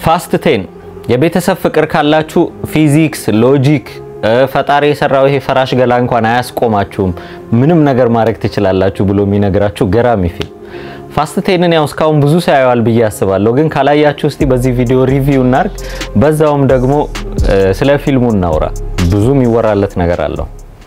ፋስት ቴን የቤተሰብ ፍቅር ካላችሁ ፊዚክስ፣ ሎጂክ ፈጣሪ የሰራው ይሄ ፈራሽ ገላ እንኳን አያስቆማችሁም፣ ምንም ነገር ማድረግ ትችላላችሁ ብሎ የሚነግራችሁ ገራሚ ፊልም ፋስት ቴንን ያው እስካሁን ብዙ ሳያዋል ብዬ አስባለሁ። ግን ካላያችሁ እስቲ በዚህ ቪዲዮ ሪቪው እናርግ፣ በዛውም ደግሞ ስለ ፊልሙ እናውራ። ብዙ የሚወራለት ነገር አለው።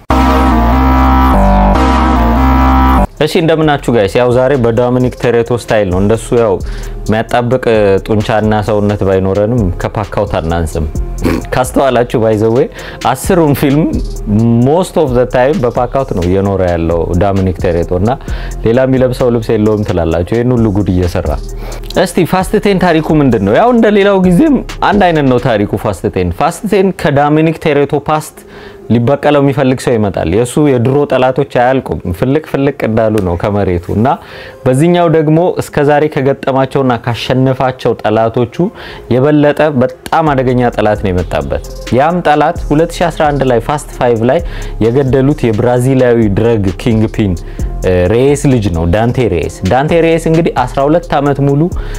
እሺ እንደምናችሁ ጋይስ፣ ያው ዛሬ በዶሚኒክ ቶሬቶ ስታይል ነው። እንደሱ ያው የሚያጣብቅ ጡንቻና ሰውነት ባይኖረንም ከፓካውት አናንስም። ካስተዋላችሁ ባይዘዌ አስሩን ፊልም ሞስት ኦፍ ዘ ታይም በፓካውት ነው እየኖረ ያለው ዶሚኒክ ቶሬቶ እና ሌላ የሚለብሰው ልብስ የለውም ትላላችሁ። ይህን ሁሉ ጉድ እየሰራ እስቲ ፋስት ቴን ታሪኩ ምንድን ነው? ያው እንደ ሌላው ጊዜም አንድ አይነት ነው ታሪኩ ፋስት ቴን። ፋስት ቴን ከዶሚኒክ ቶሬቶ ፓስት ሊበቀለው የሚፈልግ ሰው ይመጣል። የእሱ የድሮ ጠላቶች አያልቁም፣ ፍልቅ ፍልቅ እንዳሉ ነው ከመሬቱ እና በዚህኛው ደግሞ እስከዛሬ ከገጠማቸውና ካሸነፋቸው ጠላቶቹ የበለጠ በጣም አደገኛ ጠላት ነው የመጣበት። ያም ጠላት 2011 ላይ ፋስት ፋይቭ ላይ የገደሉት የብራዚላዊ ድረግ ኪንግ ፒን ሬስ ልጅ ነው ዳንቴ ሬስ። ዳንቴ ሬስ እንግዲህ 12 ዓመት ሙሉ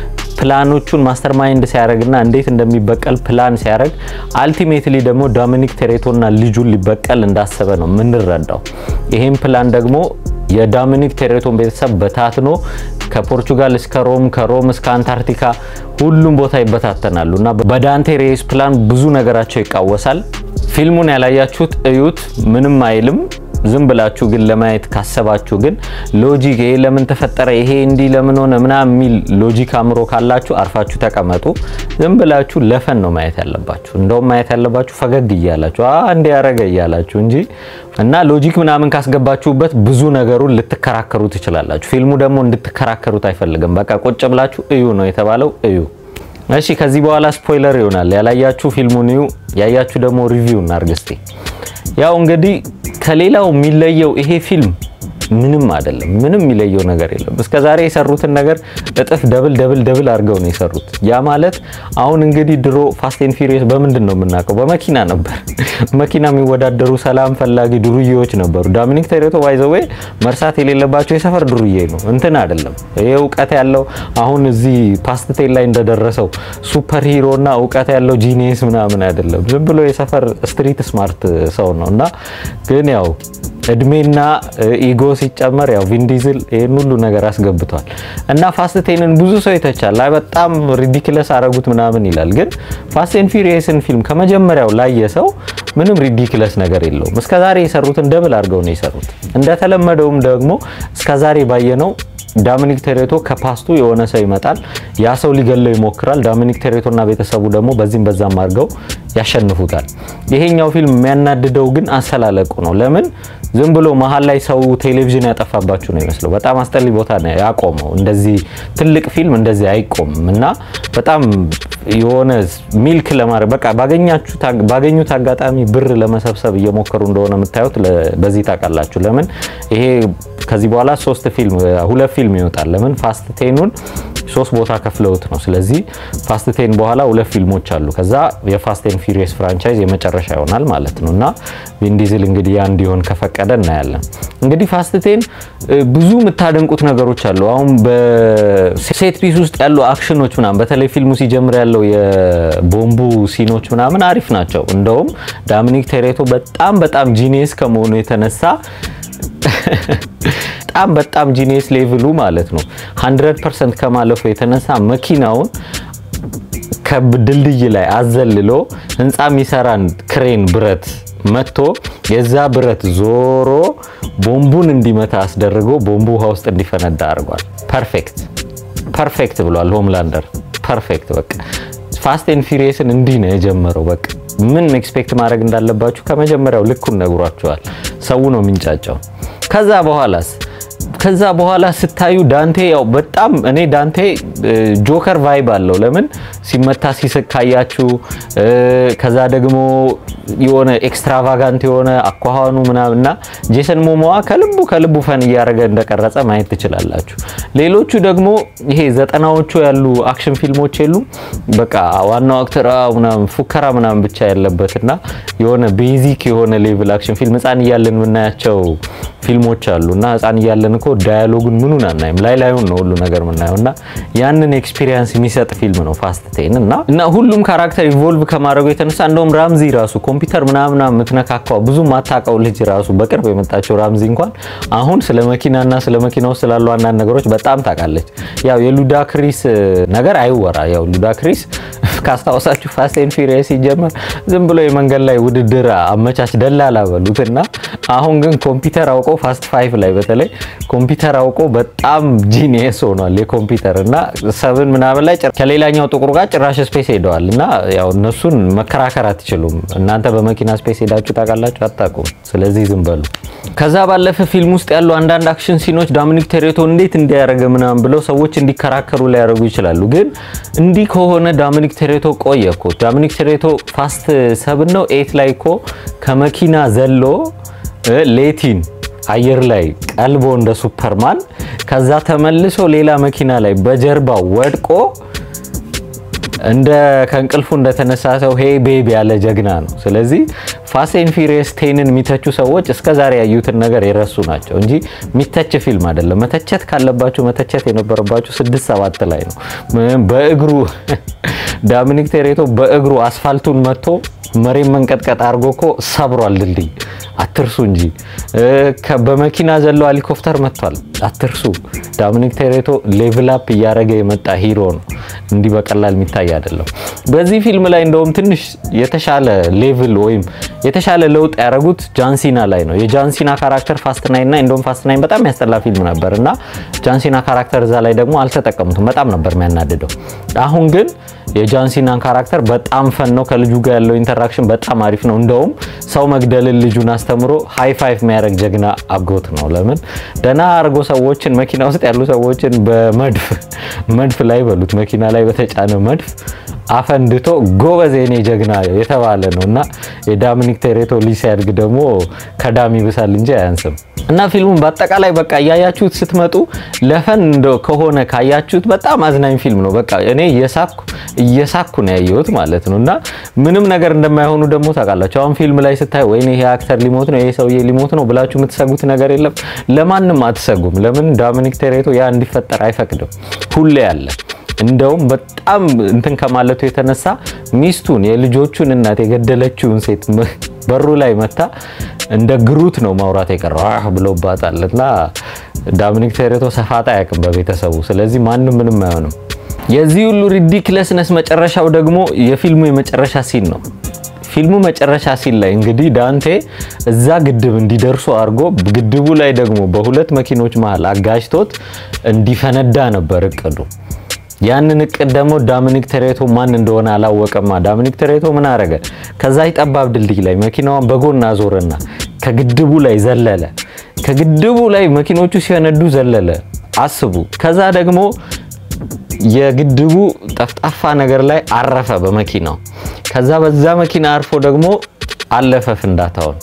ፕላኖቹን ማስተር ማይንድ ሲያደርግና እንዴት እንደሚበቀል ፕላን ሲያደርግ አልቲሜትሊ ደግሞ ዶሚኒክ ቶሬቶና ልጁን ሊበቀል እንዳሰበ ነው የምንረዳው። ይሄም ፕላን ደግሞ የዶሚኒክ ቶሬቶን ቤተሰብ በታትኖ ከፖርቹጋል እስከ ሮም ከሮም እስከ አንታርክቲካ ሁሉም ቦታ ይበታተናሉ እና በዳንቴ ሬስ ፕላን ብዙ ነገራቸው ይቃወሳል። ፊልሙን ያላያችሁት እዩት፣ ምንም አይልም። ዝም ብላችሁ ግን ለማየት ካሰባችሁ ግን ሎጂክ ይሄ ለምን ተፈጠረ ይሄ እንዲህ ለምን ሆነ ምናምን የሚል ሎጂክ አእምሮ ካላችሁ አርፋችሁ ተቀመጡ። ዝም ብላችሁ ለፈን ነው ማየት ያለባችሁ። እንደውም ማየት ያለባችሁ ፈገግ እያላችሁ እንዲ ያረገ እያላችሁ እንጂ እና ሎጂክ ምናምን ካስገባችሁበት ብዙ ነገሩን ልትከራከሩ ትችላላችሁ። ፊልሙ ደግሞ እንድትከራከሩት አይፈልግም። በቃ ቁጭ ብላችሁ እዩ ነው የተባለው፣ እዩ። እሺ ከዚህ በኋላ ስፖይለር ይሆናል። ያላያችሁ ፊልሙን እዩ፣ ያያችሁ ደግሞ ሪቪው እናርግ እስቲ። ያው እንግዲህ ከሌላው የሚለየው ይሄ ፊልም ምንም አይደለም። ምንም የሚለየው ነገር የለም። እስከ ዛሬ የሰሩትን ነገር እጥፍ ደብል ደብል ደብል አድርገው ነው የሰሩት። ያ ማለት አሁን እንግዲህ ድሮ ፋስት ኤንድ ፊሪየስ በምንድን ነው የምናውቀው? በመኪና ነበር። መኪና የሚወዳደሩ ሰላም ፈላጊ ዱርዬዎች ነበሩ። ዶሚኒክ ቶሬቶ ባይዘዌ መርሳት የሌለባቸው የሰፈር ዱርዬ ነው፣ እንትን አይደለም። ይሄ እውቀት ያለው አሁን እዚህ ፓስት ቴን ላይ እንደደረሰው ሱፐር ሂሮ እና እውቀት ያለው ጂኒየስ ምናምን አይደለም። ዝም ብሎ የሰፈር ስትሪት ስማርት ሰው ነው እና ግን ያው እድሜና ኢጎ ሲጨመር ያው ቪንዲዝል ይህን ሁሉ ነገር አስገብቷል እና ፋስት ቴንን ብዙ ሰው ይተቻል። በጣም ሪዲክለስ አረጉት ምናምን ይላል። ግን ፋስት ኤንድ ፊሪየስን ፊልም ከመጀመሪያው ላየ ሰው ምንም ሪዲክለስ ነገር የለውም። እስከዛሬ የሰሩትን ደብል አድርገው ነው የሰሩት። እንደተለመደውም ደግሞ እስከዛሬ ባየነው ዶሚኒክ ቶሬቶ ከፓስቱ የሆነ ሰው ይመጣል። ያ ሰው ሊገለው ይሞክራል። ዶሚኒክ ቶሬቶና ቤተሰቡ ደግሞ በዚህም በዛም አድርገው ያሸንፉታል። ይሄኛው ፊልም የሚያናድደው ግን አሰላለቁ ነው። ለምን ዝም ብሎ መሀል ላይ ሰው ቴሌቪዥን ያጠፋባችሁ ነው ይመስለው። በጣም አስጠሊ ቦታ ነው ያቆመው። እንደዚህ ትልቅ ፊልም እንደዚህ አይቆምም እና በጣም የሆነ ሚልክ ለማድረግ በቃ ባገኙት አጋጣሚ ብር ለመሰብሰብ እየሞከሩ እንደሆነ የምታዩት በዚህ ታውቃላችሁ። ለምን ይሄ ከዚህ በኋላ ሶስት ፊልም ሁለት ፊልም ይወጣል። ለምን ፋስት ቴኑን ሶስት ቦታ ከፍለውት ነው። ስለዚህ ፋስት ቴን በኋላ ሁለት ፊልሞች አሉ። ከዛ የፋስት ኤንድ ፊሪየስ ፍራንቻይዝ የመጨረሻ ይሆናል ማለት ነው እና ቪን ዲዝል እንግዲህ ያ እንዲሆን ከፈቀደ እናያለን። እንግዲህ ፋስት ቴን ብዙ የምታደንቁት ነገሮች አሉ። አሁን በሴት ፒስ ውስጥ ያሉ አክሽኖች ምናምን በተለይ ፊልሙ ሲጀምር ያለው የቦምቡ ሲኖች ምናምን አሪፍ ናቸው። እንደውም ዶሚኒክ ቶሬቶ በጣም በጣም ጂኒየስ ከመሆኑ የተነሳ በጣም በጣም ጂኒየስ ሌቭሉ ማለት ነው 100% ከማለፉ የተነሳ መኪናውን ከድልድይ ላይ አዘልሎ ህንፃ የሚሰራን ክሬን ብረት መጥቶ የዛ ብረት ዞሮ ቦምቡን እንዲመታ አስደርጎ ቦምቡ ውሃ ውስጥ እንዲፈነዳ አድርጓል። ፐርፌክት ፐርፌክት ብሏል ሆምላንደር። ፐርፌክት በቃ ፋስት ኤንድ ፊሪየስን እንዲህ ነው የጀመረው። በቃ ምን ኤክስፔክት ማድረግ እንዳለባችሁ ከመጀመሪያው ልኩን ነግሯቸዋል። ሰው ነው የሚንጫጫው። ከዛ በኋላስ ከዛ በኋላ ስታዩ ዳንቴ ያው በጣም እኔ ዳንቴ ጆከር ቫይብ አለው። ለምን ሲመታ ሲስቅ ካያችሁ፣ ከዛ ደግሞ የሆነ ኤክስትራቫጋንት የሆነ አኳኋኑ ምናምንና ጄሰን ሞሞዋ ከልቡ ከልቡ ፈን እያደረገ እንደቀረጸ ማየት ትችላላችሁ። ሌሎቹ ደግሞ ይሄ ዘጠናዎቹ ያሉ አክሽን ፊልሞች የሉም በቃ ዋናው አክተር ምናምን ፉከራ ምናምን ብቻ ያለበትና የሆነ ቤዚክ የሆነ ሌቭል አክሽን ፊልም ህፃን እያለን የምናያቸው ፊልሞች አሉ እና ህፃን እያለን እኮ ዳያሎጉን ምኑን አናይም፣ ላይ ላዩን ነው ሁሉ ነገር የምናየው እና ያንን ኤክስፒሪየንስ የሚሰጥ ፊልም ነው ፋስት ቴን እና እና ሁሉም ካራክተር ኢቮልቭ ከማድረጉ የተነሳ እንደውም ራምዚ ራሱ ኮምፒውተር ምናምና የምትነካካው ብዙ ማታውቀው ልጅ ራሱ በቅርብ የመጣቸው ራምዚ እንኳን አሁን ስለ መኪናና ስለ መኪና ውስጥ ስላሉ አንዳንድ ነገሮች በጣም ታውቃለች። ያው የሉዳክሪስ ነገር አይወራ። ያው ሉዳክሪስ ካስታወሳችሁ ፋስት ኤንድ ፊሪየስ ሲጀመር ዝም ብሎ የመንገድ ላይ ውድድር አመቻች ደላላ በሉትና አሁን ግን ኮምፒውተር አውቆ ፋስት ፋይቭ ላይ በተለይ ኮምፒውተር አውቆ በጣም ጂኒየስ ሆኗል። የኮምፒውተር እና ሰብን ምናምን ላይ ከሌላኛው ጥቁር ጋር ጭራሽ ስፔስ ሄደዋል እና ያው እነሱን መከራከር አትችሉም። እናንተ በመኪና ስፔስ ሄዳችሁ ታውቃላችሁ? አታውቁም። ስለዚህ ዝም በሉ። ከዛ ባለፈ ፊልም ውስጥ ያሉ አንዳንድ አክሽን ሲኖች ዳሚኒክ ቶሬቶ እንዴት እንዲያደርገ ምናምን ብለው ሰዎች እንዲከራከሩ ሊያደርጉ ይችላሉ። ግን እንዲህ ከሆነ ዳሚኒክ ቶሬቶ ቆየ እኮ ዳሚኒክ ቶሬቶ ፋስት ሰብን ነው ኤት ላይ እኮ ከመኪና ዘሎ ሌቲን አየር ላይ ቀልቦ እንደ ሱፐርማን ከዛ ተመልሶ ሌላ መኪና ላይ በጀርባው ወድቆ እንደ ከእንቅልፉ እንደተነሳ ሰው ሄ ቤብ ያለ ጀግና ነው። ስለዚህ ፋስት ኤንድ ፊሪየስ ቴንን የሚተቹ ሰዎች እስከ ዛሬ ያዩትን ነገር የረሱ ናቸው እንጂ የሚተች ፊልም አይደለም። መተቸት ካለባችሁ መተቸት የነበረባችሁ ስድስት ሰባት ላይ ነው። በእግሩ ዳሚኒክ ቶሬቶ በእግሩ አስፋልቱን መጥቶ መሬት መንቀጥቀጥ አድርጎ እኮ ሰብሯል ድልድይ፣ አትርሱ እንጂ በመኪና ዘለው ሄሊኮፕተር መጥቷል፣ አትርሱ። ዳሚኒክ ቶሬቶ ሌቭል አፕ እያደረገ የመጣ ሂሮ ነው፣ እንዲህ በቀላል የሚታይ አይደለም። በዚህ ፊልም ላይ እንደውም ትንሽ የተሻለ ሌቭል ወይም የተሻለ ለውጥ ያደረጉት ጃንሲና ላይ ነው። የጃንሲና ካራክተር ፋስት ናይን እና እንደውም ፋስት ናይን በጣም ያስጠላ ፊልም ነበር እና ጃንሲና ካራክተር እዛ ላይ ደግሞ አልተጠቀሙትም። በጣም ነበር የሚያናድደው። አሁን ግን የጃንሲናን ካራክተር በጣም ፈን ነው። ከልጁ ጋር ያለው ኢንተራክሽን በጣም አሪፍ ነው። እንደውም ሰው መግደልን ልጁን አስተምሮ ሃይ ፋይቭ የሚያደርግ ጀግና አጎት ነው። ለምን ደህና አድርጎ ሰዎችን መኪና ውስጥ ያሉ ሰዎችን በመድፍ መድፍ ላይ በሉት መኪና ላይ በተጫነ መድፍ አፈንድቶ ጎበዝ የኔ ጀግና የተባለ ነው እና የዳሚኒክ ቶሬቶ ልጅ ሲያድግ ደግሞ ከዳም ይብሳል እንጂ አያንስም። እና ፊልሙን በአጠቃላይ በቃ እያያችሁት ስትመጡ ለፈን ከሆነ ካያችሁት በጣም አዝናኝ ፊልም ነው። በቃ እኔ እየሳኩ እየሳኩ ነው ያየሁት ማለት ነው። እና ምንም ነገር እንደማይሆኑ ደግሞ ታውቃላችሁ። አሁን ፊልም ላይ ስታይ ወይኔ ይሄ አክተር ሊሞት ነው፣ ይሄ ሰውዬ ሊሞት ነው ብላችሁ የምትሰጉት ነገር የለም። ለማንም አትሰጉም። ለምን ዳሚኒክ ቶሬቶ ያ እንዲፈጠር አይፈቅድም። ሁሌ ያለ እንደውም በጣም እንትን ከማለቱ የተነሳ ሚስቱን የልጆቹን እናት የገደለችውን ሴት በሩ ላይ መታ እንደ ግሩት ነው ማውራት የቀረው አህ ብሎባታል። እና ዳሚኒክ ቶሬቶ ሰፋጣ አያውቅም በቤተሰቡ። ስለዚህ ማንም ምንም አይሆንም። የዚህ ሁሉ ሪዲክለስነስ መጨረሻው ደግሞ የፊልሙ የመጨረሻ ሲን ነው። ፊልሙ መጨረሻ ሲን ላይ እንግዲህ ዳንቴ እዛ ግድብ እንዲደርሱ አድርጎ ግድቡ ላይ ደግሞ በሁለት መኪኖች መሀል አጋጅቶት እንዲፈነዳ ነበር እቅዱ። ያንን እቅድ ደግሞ ዳሚኒክ ቶሬቶ ማን እንደሆነ አላወቀማ። ዳሚኒክ ቶሬቶ ምን አረገ? ከዛ ጠባብ ድልድይ ላይ መኪናዋን በጎን አዞረና ከግድቡ ላይ ዘለለ። ከግድቡ ላይ መኪኖቹ ሲፈነዱ ዘለለ። አስቡ። ከዛ ደግሞ የግድቡ ጠፍጣፋ ነገር ላይ አረፈ በመኪናው። ከዛ በዛ መኪና አርፎ ደግሞ አለፈ ፍንዳታውን።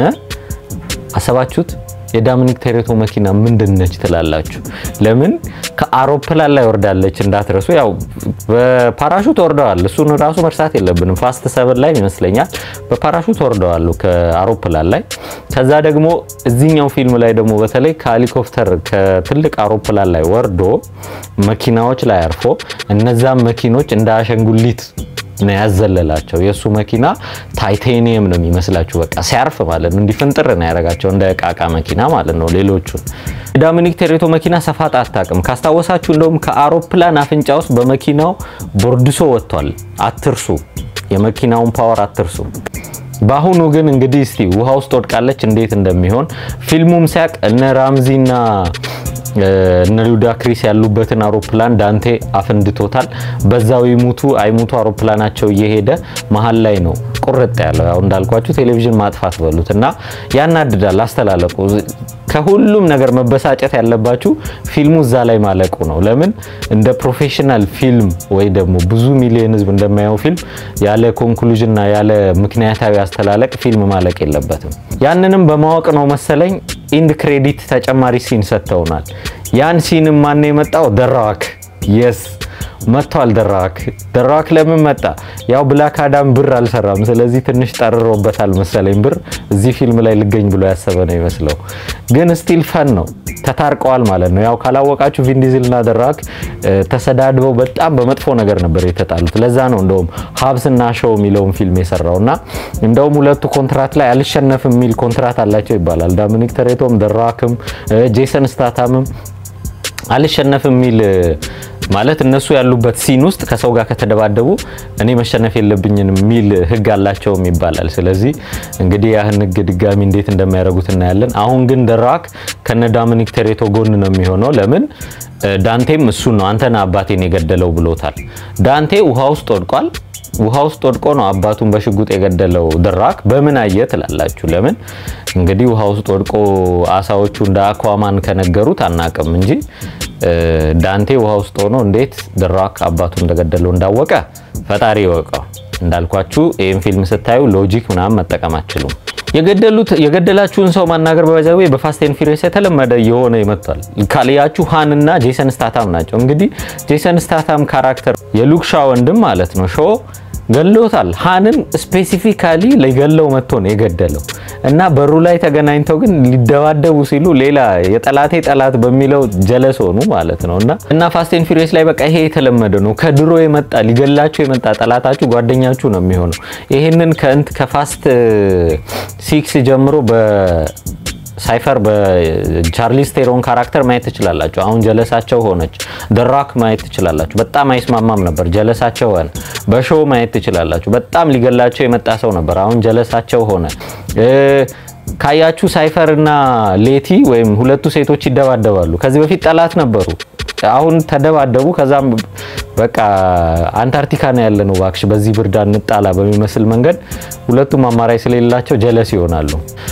አሰባችሁት? የዳሚኒክ ቶሬቶ መኪና ምንድን ነች ትላላችሁ? ለምን ከአውሮፕላን ላይ ወርዳለች? እንዳትረሱ። ያው በፓራሹት ወርደዋል። እሱን ራሱ መርሳት የለብንም። ፋስት ሰብን ላይ ይመስለኛል በፓራሹት ወርደዋሉ ከአውሮፕላን ላይ። ከዛ ደግሞ እዚህኛው ፊልም ላይ ደግሞ በተለይ ከሄሊኮፕተር ከትልቅ አውሮፕላን ላይ ወርዶ መኪናዎች ላይ አርፎ እነዛም መኪኖች እንደ አሸንጉሊት ነው ያዘለላቸው። የእሱ መኪና ታይቴኒየም ነው የሚመስላችሁ በቃ ሲያርፍ ማለት ነው። እንዲፍንጥር ነው ያደረጋቸው እንደ እቃቃ መኪና ማለት ነው። ሌሎቹን ዳሚኒክ ቶሬቶ መኪና ሰፋጣ አታውቅም። ካስታወሳችሁ እንደውም ከአውሮፕላን አፍንጫ ውስጥ በመኪናው ቦርድሶ ወጥቷል። አትርሱ፣ የመኪናውን ፓወር አትርሱ። በአሁኑ ግን እንግዲህ እስቲ ውሃ ውስጥ ወድቃለች እንዴት እንደሚሆን ፊልሙም ሲያቅ እነ ራምዚና እነ ሉዳክሪስ ያሉበትን አውሮፕላን ዳንቴ አፈንድቶታል። በዛው ይሙቱ አይሙቱ አውሮፕላናቸው እየሄደ መሀል ላይ ነው ቁርጥ ያለው። ያው እንዳልኳችሁ ቴሌቪዥን ማጥፋት በሉት እና ያናድዳል አስተላለቁ። ከሁሉም ነገር መበሳጨት ያለባችሁ ፊልሙ እዛ ላይ ማለቁ ነው። ለምን እንደ ፕሮፌሽናል ፊልም ወይ ደግሞ ብዙ ሚሊዮን ሕዝብ እንደማየው ፊልም ያለ ኮንክሉዥንና ያለ ምክንያታዊ አስተላለቅ ፊልም ማለቅ የለበትም። ያንንም በማወቅ ነው መሰለኝ ኢንድ ክሬዲት ተጨማሪ ሲን ሰጥተውናል። ያን ሲንም ማን የመጣው ደራዋክ የስ መጥቷል። ደራክ ደራክ ለምን መጣ? ያው ብላክ አዳም ብር አልሰራም። ስለዚህ ትንሽ ጠርሮበታል መሰለኝ ብር እዚህ ፊልም ላይ ልገኝ ብሎ ያሰበ ነው ይመስለው። ግን ስቲል ፈን ነው። ተታርቀዋል ማለት ነው። ያው ካላወቃችሁ ቪን ዲዝል እና ደራክ ተሰዳድበው በጣም በመጥፎ ነገር ነበር የተጣሉት። ለዛ ነው እንደውም ሀብስና ሾው የሚለውን ፊልም የሰራው እና እንደውም ሁለቱ ኮንትራት ላይ አልሸነፍም የሚል ኮንትራት አላቸው ይባላል። ዶሚኒክ ቶሬቶም ደራክም ጄሰን ስታታምም አልሸነፍም የሚል ማለት እነሱ ያሉበት ሲን ውስጥ ከሰው ጋር ከተደባደቡ እኔ መሸነፍ የለብኝም የሚል ሕግ አላቸውም ይባላል። ስለዚህ እንግዲህ ያህን ሕግ ድጋሚ እንዴት እንደሚያደርጉት እናያለን። አሁን ግን ደራክ ከነ ዶሚኒክ ቶሬቶ ጎን ነው የሚሆነው። ለምን ዳንቴም እሱን ነው አንተና አባቴን የገደለው ብሎታል። ዳንቴ ውሃ ውስጥ ወድቋል። ውሃ ውስጥ ወድቆ ነው አባቱን በሽጉጥ የገደለው ድራክ። በምን አየ ትላላችሁ? ለምን እንግዲህ ውሃ ውስጥ ወድቆ አሳዎቹ እንደ አኳማን ከነገሩት አናቅም እንጂ ዳንቴ ውሃ ውስጥ ሆኖ እንዴት ድራክ አባቱ እንደገደለው እንዳወቀ ፈጣሪ ይወቀው። እንዳልኳችሁ ይህን ፊልም ስታዩ ሎጂክ ምናምን መጠቀም አችሉም። የገደሉት የገደላችሁን ሰው ማናገር በባዛዌ በፋስት ኤንድ ፊሪየስ የተለመደ የሆነ ይመጣል። ካልያችሁ ሃን እና ጄሰን ስታታም ናቸው። እንግዲህ ጄሰን ስታታም ካራክተር የሉክ ሻ ወንድም ማለት ነው ሾ ገሎታል። ሃንን ስፔሲፊካሊ ሊገለው መጥቶ ነው የገደለው እና በሩ ላይ ተገናኝተው ግን ሊደባደቡ ሲሉ ሌላ የጠላቴ ጠላት በሚለው ጀለስ ሆኑ ማለት ነው እና እና ፋስት ኤንድ ፊሪየስ ላይ በቃ ይሄ የተለመደ ነው። ከድሮ የመጣ ሊገላችሁ የመጣ ጠላታችሁ ጓደኛችሁ ነው የሚሆነው። ይሄንን ከእንት ከፋስት ሲክስ ጀምሮ በ ሳይፈር በቻርሊስ ቴሮን ካራክተር ማየት ትችላላችሁ። አሁን ጀለሳቸው ሆነች። ደራክ ማየት ትችላላችሁ። በጣም አይስማማም ነበር፣ ጀለሳቸው ሆነ። በሾው ማየት ትችላላችሁ። በጣም ሊገላቸው የመጣ ሰው ነበር፣ አሁን ጀለሳቸው ሆነ። ካያችሁ ሳይፈር እና ሌቲ ወይም ሁለቱ ሴቶች ይደባደባሉ። ከዚህ በፊት ጠላት ነበሩ። አሁን ተደባደቡ። ከዛም በቃ አንታርክቲካ ነው ያለ ነው እባክሽ በዚህ ብርድ አንጣላ በሚመስል መንገድ ሁለቱም አማራጭ ስለሌላቸው ጀለስ ይሆናሉ።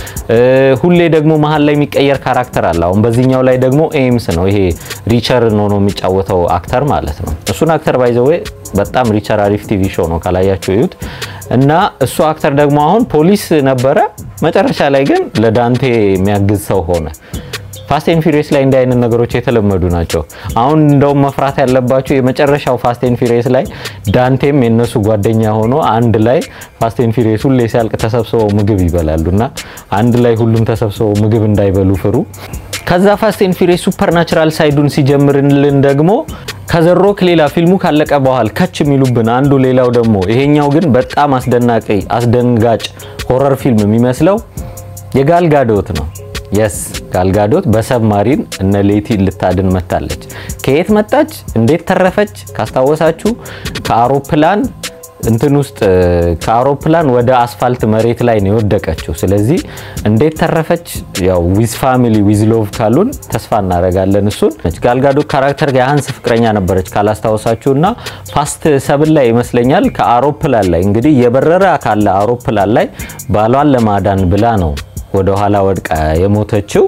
ሁሌ ደግሞ መሀል ላይ የሚቀየር ካራክተር አለ። አሁን በዚህኛው ላይ ደግሞ ኤምስ ነው ይሄ ሪቸርን ሆኖ የሚጫወተው አክተር ማለት ነው። እሱን አክተር ባይዘዌ በጣም ሪቸር አሪፍ ቲቪ ሾው ነው ካላያችሁ እዩት። እና እሱ አክተር ደግሞ አሁን ፖሊስ ነበረ፣ መጨረሻ ላይ ግን ለዳንቴ የሚያግዝ ሰው ሆነ። ፋስት ኤንድ ፊሪየስ ላይ እንዲህ አይነት ነገሮች የተለመዱ ናቸው። አሁን እንደውም መፍራት ያለባቸው የመጨረሻው ፋስት ኤንድ ፊሪየስ ላይ ዳንቴም የነሱ ጓደኛ ሆኖ አንድ ላይ ፋስት ኤንድ ፊሪየስ ሁሌ ሲያልቅ ተሰብስበው ምግብ ይበላሉ እና አንድ ላይ ሁሉም ተሰብስበው ምግብ እንዳይበሉ ፍሩ። ከዛ ፋስት ኤንድ ፊሪየስ ሱፐርናቹራል ሳይዱን ሲጀምርልን ደግሞ ከዘሮክ ሌላ ፊልሙ ካለቀ በኋላ ከች የሚሉብን አንዱ ሌላው ደግሞ ይሄኛው ግን በጣም አስደናቂ አስደንጋጭ ሆረር ፊልም የሚመስለው የጋልጋዶት ነው። የስ ጋልጋዶት በሰብማሪን እነ ሌቲን ልታድን መታለች። ከየት መጣች? እንዴት ተረፈች? ካስታወሳችሁ ከአውሮፕላን እንትን ውስጥ ከአውሮፕላን ወደ አስፋልት መሬት ላይ ነው የወደቀችው። ስለዚህ እንዴት ተረፈች? ያው ዊዝ ፋሚሊ ዊዝ ሎቭ ካሉን ተስፋ እናደርጋለን። እሱን ጋልጋዶት ካራክተር የሀንስ ፍቅረኛ ነበረች ካላስታወሳችሁ እና ፋስት ሰብን ላይ ይመስለኛል ከአውሮፕላን ላይ እንግዲህ የበረረ ካለ አውሮፕላን ላይ ባሏን ለማዳን ብላ ነው ወደ ኋላ ወድቃ የሞተችው።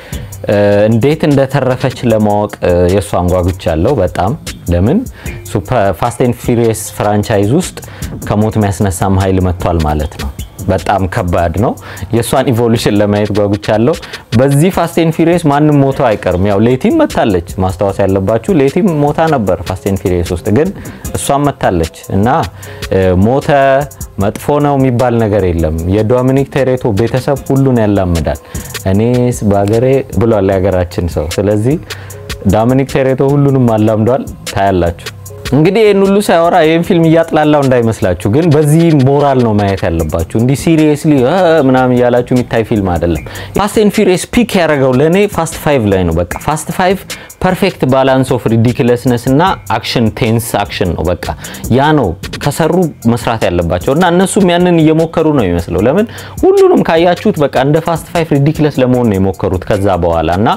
እንዴት እንደተረፈች ለማወቅ የእሷን ጓጉቻለሁ በጣም ለምን ፋስት ኤንድ ፊሪየስ ፍራንቻይዝ ውስጥ ከሞት የሚያስነሳም ኃይል መጥቷል ማለት ነው። በጣም ከባድ ነው። የእሷን ኢቮሉሽን ለማየት ጓጉቻለሁ። በዚህ ፋስት ኤንድ ፊሪየስ ማንም ሞቶ አይቀርም። ያው ሌቲም መታለች፣ ማስታወስ ያለባችሁ ሌቲም ሞታ ነበር ፋስት ኤንድ ፊሪየስ ውስጥ ግን እሷም መታለች እና ሞተ መጥፎ ነው የሚባል ነገር የለም። የዶሚኒክ ቶሬቶ ቤተሰብ ሁሉን ያላምዳል። እኔስ በሀገሬ ብሏል የሀገራችን ሰው። ስለዚህ ዶሚኒክ ቶሬቶ ሁሉንም አላምዷል። ታያላችሁ። እንግዲህ ይህን ሁሉ ሳያወራ ይህን ፊልም እያጥላላው እንዳይመስላችሁ፣ ግን በዚህ ሞራል ነው ማየት ያለባችሁ። እንዲህ ሲሪየስሊ ምናምን እያላችሁ የሚታይ ፊልም አይደለም። ፋስት ኤንድ ፊሪየስ ፒክ ያደረገው ለእኔ ፋስት ፋይቭ ላይ ነው። በቃ ፋስት ፋይቭ ፐርፌክት ባላንስ ኦፍ ሪዲክለስነስ እና አክሽን ቴንስ አክሽን ነው። በቃ ያ ነው ከሰሩ መስራት ያለባቸው እና እነሱም ያንን እየሞከሩ ነው የሚመስለው። ለምን ሁሉንም ካያችሁት በቃ እንደ ፋስት ፋይቭ ሪዲክለስ ለመሆን ነው የሞከሩት ከዛ በኋላ እና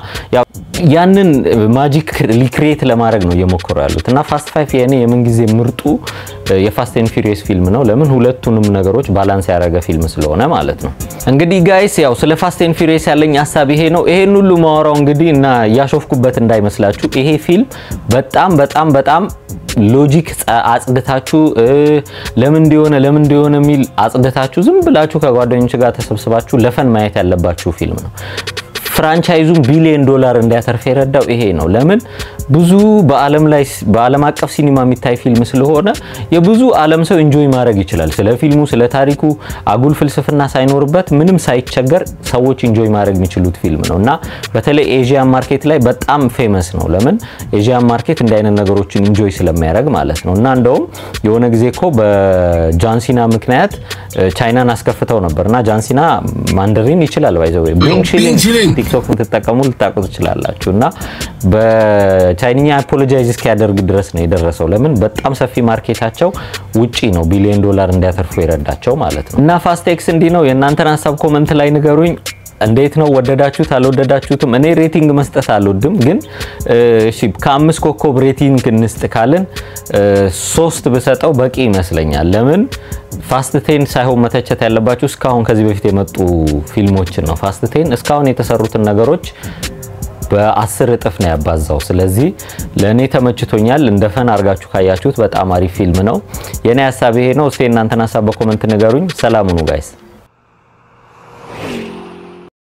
ያንን ማጂክ ሪክሬት ለማድረግ ነው እየሞከሩ ያሉት እና ፋስት ፋይቭ የኔ የምንጊዜ ምርጡ የፋስት ኤንድ ፊሪየስ ፊልም ነው። ለምን ሁለቱንም ነገሮች ባላንስ ያደረገ ፊልም ስለሆነ ማለት ነው። እንግዲህ ጋይስ ያው ስለ ፋስት ኤንድ ፊሪየስ ያለኝ ሀሳብ ይሄ ነው። ይሄን ሁሉ ማወራው እንግዲህ እና እያሾፍኩበት እንዳይመስላችሁ ይሄ ፊልም በጣም በጣም በጣም ሎጂክ አጽድታችሁ ለምን እንዲሆነ ለምን እንዲሆነ የሚል አጽድታችሁ ዝም ብላችሁ ከጓደኞች ጋር ተሰብስባችሁ ለፈን ማየት ያለባችሁ ፊልም ነው። ፍራንቻይዙን ቢሊዮን ዶላር እንዲያተርፍ የረዳው ይሄ ነው። ለምን ብዙ በዓለም ላይ በዓለም አቀፍ ሲኒማ የሚታይ ፊልም ስለሆነ የብዙ ዓለም ሰው ኢንጆይ ማድረግ ይችላል። ስለ ፊልሙ ስለ ታሪኩ አጉል ፍልስፍና ሳይኖርበት ምንም ሳይቸገር ሰዎች ኢንጆይ ማድረግ የሚችሉት ፊልም ነው እና በተለይ ኤዥያን ማርኬት ላይ በጣም ፌመስ ነው። ለምን ኤዥያን ማርኬት እንዲህ አይነት ነገሮችን ኢንጆይ ስለሚያደርግ ማለት ነው። እና እንደውም የሆነ ጊዜ እኮ በጃንሲና ምክንያት ቻይናን አስከፍተው ነበር እና ጃንሲና ማንደሪን ይችላል ባይዘው ቢንግ ሺሊንግ ቲክቶክ የምትጠቀሙ ልታውቁ ትችላላችሁ እና በቻይንኛ አፖሎጃይዝ እስኪያደርግ ድረስ ነው የደረሰው። ለምን በጣም ሰፊ ማርኬታቸው ውጪ ነው ቢሊዮን ዶላር እንዲያተርፉ የረዳቸው ማለት ነው። እና ፋስቴክስ እንዲህ ነው። የእናንተን ሀሳብ ኮመንት ላይ ንገሩኝ። እንዴት ነው ወደዳችሁት አልወደዳችሁትም? እኔ ሬቲንግ መስጠት አልወድም፣ ግን እሺ ከአምስት ኮከብ ሬቲንግ እንስጥ ካልን ሶስት ብሰጠው በቂ ይመስለኛል። ለምን ፋስት ቴን ሳይሆን መተቸት ያለባችሁ እስካሁን ከዚህ በፊት የመጡ ፊልሞችን ነው። ፋስት ቴን እስካሁን የተሰሩትን ነገሮች በአስር እጥፍ ነው ያባዛው። ስለዚህ ለእኔ ተመችቶኛል። እንደ ፈን አድርጋችሁ ካያችሁት በጣም አሪፍ ፊልም ነው። የእኔ ሀሳብ ይሄ ነው። እስኪ እናንተን ሀሳብ በኮመንት ንገሩኝ። ሰላም ሁኑ ጋይስ።